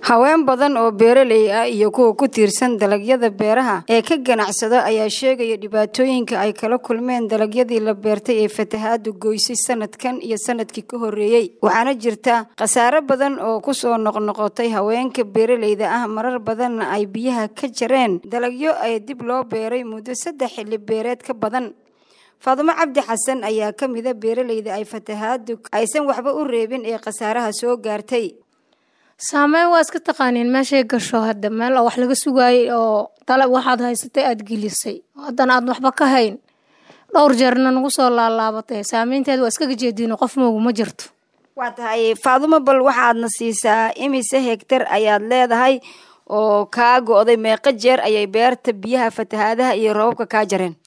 haween badan oo beeraley ah iyo kuwa ku tiirsan dalagyada beeraha ee ka ganacsada ayaa sheegaya dhibaatooyinka ay kala kulmeen dalagyadii la beertay ee fatahaadu goysay sanadkan iyo sanadkii ka horreeyey waxaana jirta khasaare badan oo kusoo noqnoqotay haweenka beeraleyda ah marar badanna ay biyaha ka jareen dalagyo ay dib loo beeray muddo saddex xilli beereed ka badan faadumo cabdi xasan ayaa ka mida beeraleyda ay fatahaadu aysan waxba u reebin ee khasaaraha soo gaartay saameyn waa iska taqaaniin meeshay gasho hadda meel wax laga sugaayay oo dalab waxaad haysatay aada gelisay haddana aad waxba ka hayn dhowr jeerna nagu soo laalaabatay saameynteed waa iskaga jeediino qof moogu ma jirto waa tahay faadumo bal waxaadna siisaa imise hegtar ayaad leedahay oo kaa go-day meeqo jeer ayay beerta biyaha fatahaadaha iyo roobabka kaa jareen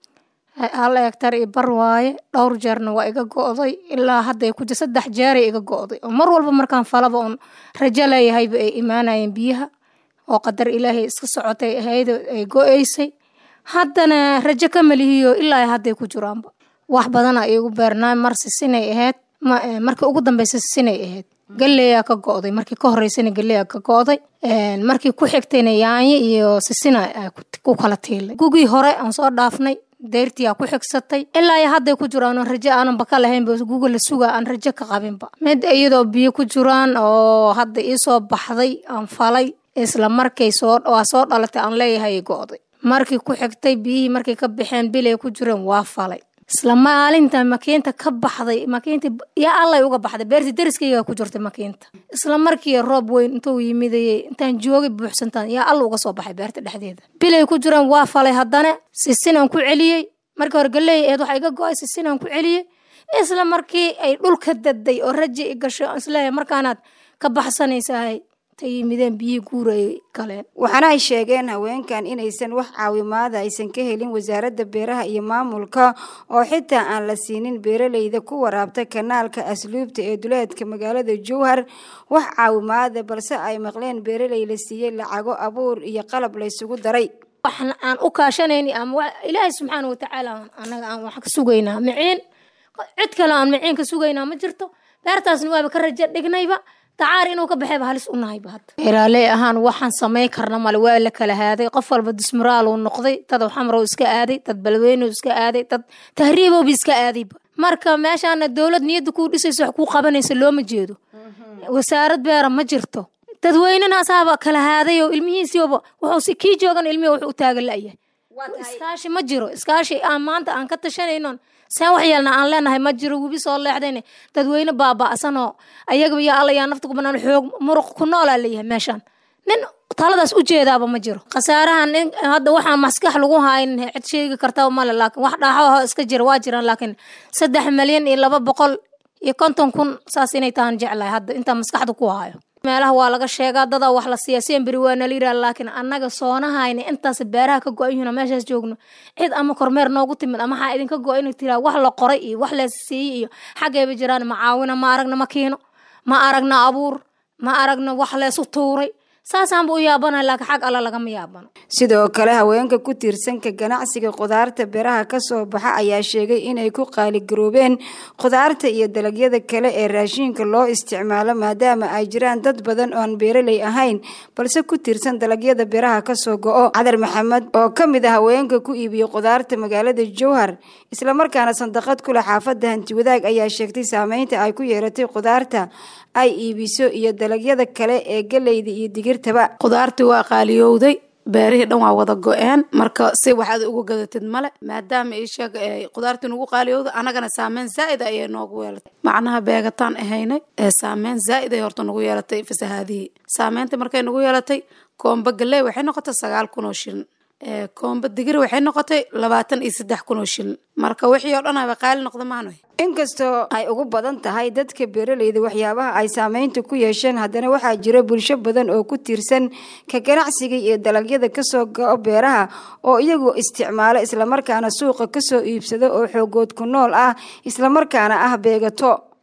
hal hegtar i bar waaye dhowr jeerna waa iga go-day ilaa hadday ku jir saddex jeeray iga go-day oo mar walba markaan falaba uun rajo leeyahayba ay imaanayeen biyaha oo qadar ilaahay iska socotay ahayd ay go-eysay haddana rajo ka malihiyo ilaa hadday ku jiraanba wax badana iigu beernaa mar sisinay ahayd markii ugu dambeysa sisinay ahayd galeyaa ka go-day markii ka horeysana galeyaa ka go-day markii ku xigtayna yaanyo iyo sisina ku kala tiilay gugii hore aan soo dhaafnay deyrtiyaa ku xigsatay ilaa iyo hadday ku jiraan oo rajo aananba ka lahaynba guga la sugaa aan rajo ka qabinba mid iyadoo biyo ku jiraan oo hadda iisoo baxday aan falay isla markay soo waa soo dhalatay aan leeyahay go-day markii ku xigtay biyihii markay ka baxeen bilay ku jireen waa falay isla maalinta makiinta ka baxday makiinta yaa allay uga baxday beertii dariskayga ku jirtay makiinta isla markii roob weyn intuu yimidayey intaan joogay buuxsantaan yaa alla uga soo baxay beerta dhexdeeda bilay ku jiraan waa falay haddana sisinaan ku celiyey markii hore galey eed waxa iga go-ay sisinaan ku celiyey isla markii ay dhulka daday oo raji i gasho isleeyahay markaanaad ka baxsanaysahay ta yimideen biyihii guurayay galeen waxaana ay sheegeen haweenkan inaysan wax caawimaada aysan ka helin wasaaradda beeraha iyo maamulka oo xitaa aan la siinin beeraleyda ku waraabta kanaalka asluubta ee duleedka magaalada jowhar wax caawimaada balse ay maqleen beeraley la siiyey lacago abuur iyo qalab laysugu daray waxna aan u kaashanayni ama ilaahay subxaana watacaala anaga aan wax ka sugaynaa miciin cid kale aan miciin ka sugaynaa ma jirto beertaasna waaba ka rajo dhignayba dacaar inuu ka baxayba halis u nahayba hadda beeraaley ahaan waxaan samayn karna male waa la kala haaday qof walba dismuraal uu noqday dad xamrow iska aaday dad balweynow iska aaday dad tahriibowba iska aadayba marka meeshaana dowlad niyadda kuu dhisaysa wax kuu qabanaysa looma jeedo wasaarad beera ma jirto dadweynena asaaba kala haadayo ilmihiisiiba wuxuuse kii joogan ilmihi wuxuu u taagan la'yahay iskaashi ma jiro iskaashi aan maanta aan ka tashanaynon seen wax yeelna aan leenahay ma jiro webi soo leexdayne dadweyne baaba'sanoo ayagaba yaa alla yaa nafta ku banaan xoog muruq ku noolaa leeyahay meeshaan nin taladaas u jeedaaba ma jiro khasaarahan nin hadda waxaan maskax lagu hayn cid sheegi kartaba male laakiin wax dhaaxo iska jira waa jiraan laakiin saddex milyan iyo laba boqol iyo konton kun saas inay tahan jeclahay hadda intaa maskaxda ku hayo meelaha waa laga sheegaa dadaa wax la siiya semberi waa nala yidhaha laakiin annaga soonahayna intaas beeraha ka go-an yihiin meeshaas joogno cid ama kormeer noogu timid ama waxaa idinka go-a inay tiraa wax la qoray iyo wax la siiyey iyo xaggayba jiraan macaawina ma aragna makiino ma aragna abuur ma aragna wax leesu tuuray saasaanba u yaabana laakiin xag alla lagama yaabano sidoo kale haweenka ku tiirsanka ganacsiga khudaarta beeraha kasoo baxa ayaa sheegay inay ku qaaligaroobeen khudaarta iyo dalagyada kale ee raashiinka loo isticmaalo maadaama ay jiraan dad badan oon beeraley ahayn balse ku tiirsan dalagyada beeraha kasoo go-o cadar maxamed oo ka mid a haweenka ku iibiya khudaarta magaalada jowhar islamarkaana sandaqad kule xaafadda hantiwadaag ayaa sheegtay saameynta ay ku yeelatay khudaarta ay iibiso iyo dalagyada kale ee galeyda iyo digirtaba khudaartii waa qaaliyowday beerihii dhan waa wada go-een marka si waxaad uga gadatid male maadaama isheeg khudaartii nagu qaaliyowda anagana saameyn zaa'id ayay noogu yeelatay macnaha beegataan ahaynay saameyn zaa'id ay horta nagu yeelatay fasahaadihii saameynta markay nagu yeelatay koomba galey waxay noqotay sagaal kun oo shilin koomba digir waxay noqotay labaatan iyo saddex kun oo shilin marka wixii oo dhan aba qaali noqda maano inkastoo ay ugu badan tahay dadka beeraleyda waxyaabaha ay saameynta ku yeesheen haddana waxaa jira bulsho badan oo ku tiirsan ka ganacsiga iyo dalagyada kasoo go-o beeraha oo iyagu isticmaalo islamarkaana suuqa kasoo iibsado oo xoogood ku nool ah islamarkaana ah beegato